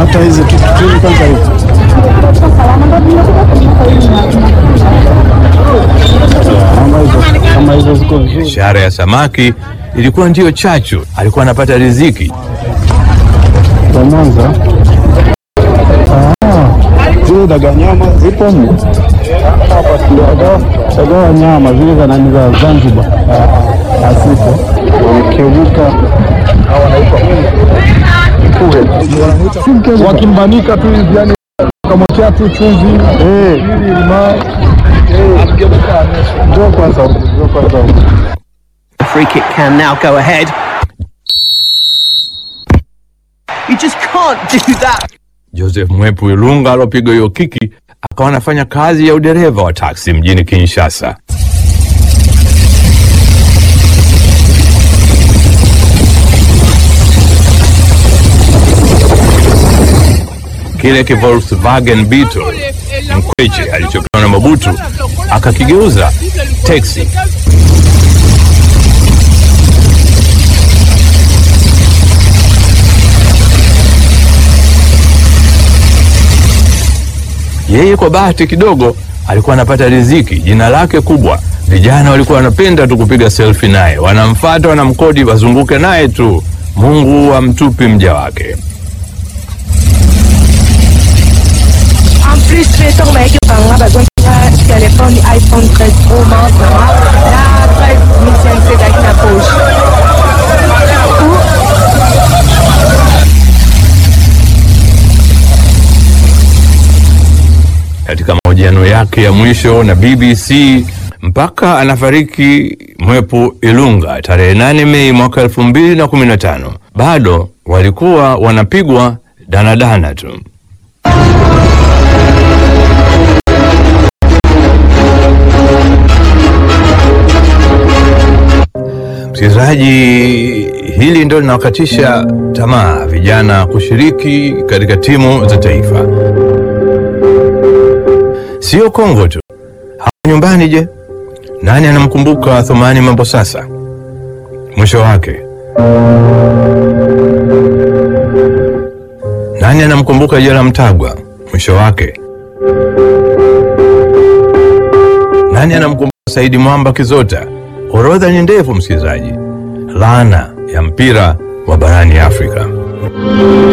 hata hizi tu- tu- kwanza hizi kama hizo kama hizo ziko vizuri. Biashara ya samaki ilikuwa ndiyo chachu, alikuwa anapata riziki. Kwa Mwanza Ah, zile dagaa nyama zipo humu. Dagaa- dagaa nyama zile za nani za Zanzibar Ah, hazipo, wamekevuka wakimbanika tu hivi yani kamwekea tu chumvi ili limao njoo kwanza huku, njoo kwanza huku. The free kick can now go ahead. You just can't do that. Joseph Mwepu Ilunga alopiga hiyo kiki akawa anafanya kazi ya udereva wa taksi mjini Kinshasa. Kile ki Volkswagen Beetle mkweche alichopewa na Mobutu akakigeuza teksi. Yeye kwa bahati kidogo alikuwa anapata riziki, jina lake kubwa. Vijana walikuwa wanapenda tu kupiga selfie naye, wanamfata, wanamkodi, wazunguke naye tu. Mungu amtupi mja wake. En plus, besok mereka bangga bagus punya telefon iPhone 13 Pro Max sama la 13 c'est na poche. Katika mahojiano yake ya mwisho na BBC mpaka anafariki Mwepu Ilunga tarehe 8 Mei mwaka 2015, bado walikuwa wanapigwa danadana tu. Msikilizaji, hili ndio linawakatisha tamaa vijana kushiriki katika timu za taifa. Sio Kongo tu, hapa nyumbani. Je, nani anamkumbuka Thumani Mambo sasa? Mwisho wake nani anamkumbuka Jela Mtagwa? Mwisho wake nani anamkumbuka Saidi Mwamba Kizota? Orodha ni ndefu, msikilizaji. Laana ya mpira wa barani Afrika.